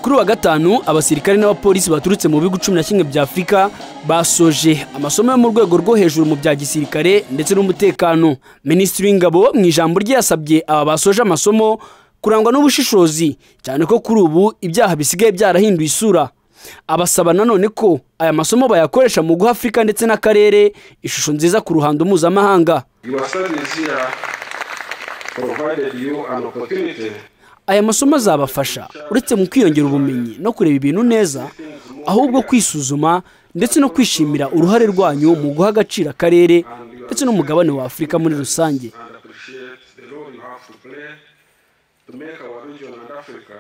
kuri uwa gatanu abasirikare n'abapolisi baturutse mu bihugu cumi na kimwe bya afurika basoje amasomo yo mu rwego rwo hejuru mu bya gisirikare ndetse n'umutekano minisitiri w'ingabo mu ijambo rye yasabye aba basoje amasomo kurangwa n'ubushishozi cyane ko kuri ubu ibyaha bisigaye byarahinduye isura abasaba nanone ko aya masomo bayakoresha mu guha afurika ndetse n'akarere ishusho nziza ku ruhando mpuzamahanga Your service here provided you an opportunity aya masomo azabafasha uretse mu kwiyongera ubumenyi no kureba ibintu neza ahubwo kwisuzuma ndetse no kwishimira uruhare rwanyu mu guha agaciro akarere ndetse n'umugabane wa afurika muri rusange and appreciate the role you have to play to make our region and Africa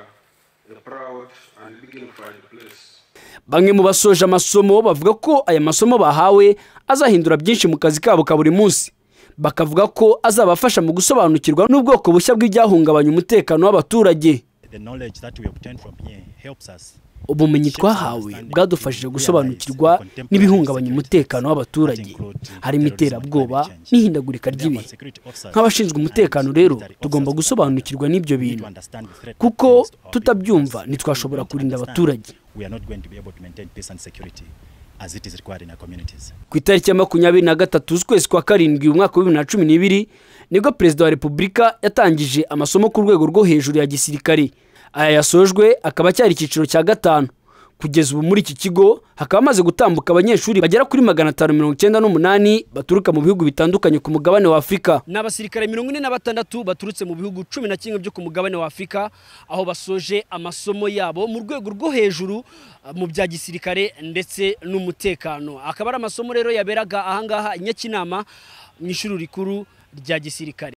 a proud and dignified place. bamwe mu basoje amasomo bavuga ko aya masomo bahawe azahindura byinshi mu kazi kabo ka buri munsi bakavuga ko azabafasha mu gusobanukirwa n'ubwoko bushya bw'ibyahungabanya umutekano w'abaturage the knowledge that we obtain from here helps us ubumenyi twahawe bwadufashije gusobanukirwa n'ibihungabanya umutekano w'abaturage harimo iterabwoba n'ihindagurika Therefore, ry'ibihe security officers nk'abashinzwe umutekano rero tugomba gusobanukirwa n'ibyo need to bintu understand the threat kuko posed to our tutabyumva people. ntitwashobora If we kurinda understand, abaturage. we are not going to be able to maintain peace and security as it is required in our communities ku itariki ya makumyabiri na gatatu z'ukwezi kwa karindwi umwaka wa bibiri na cumi n'ibiri nibwo perezida wa repubulika yatangije amasomo ku rwego rwo hejuru ya gisirikare aya yasojwe akaba acyari icyiciro cya gatanu kugeza ubu muri iki kigo hakaba hamaze gutambuka abanyeshuri bagera kuri magana atanu mirongo icyenda n'umunani baturuka mu bihugu bitandukanye ku mugabane wa afurika ni abasirikare mirongo ine na batandatu baturutse mu bihugu cumi na kimwe byo ku mugabane wa afurika aho basoje amasomo yabo mu rwego rwo hejuru mu bya gisirikare ndetse n'umutekano akaba ari amasomo rero yaberaga ahangaha i nyakinama mu ishuri rikuru rya gisirikare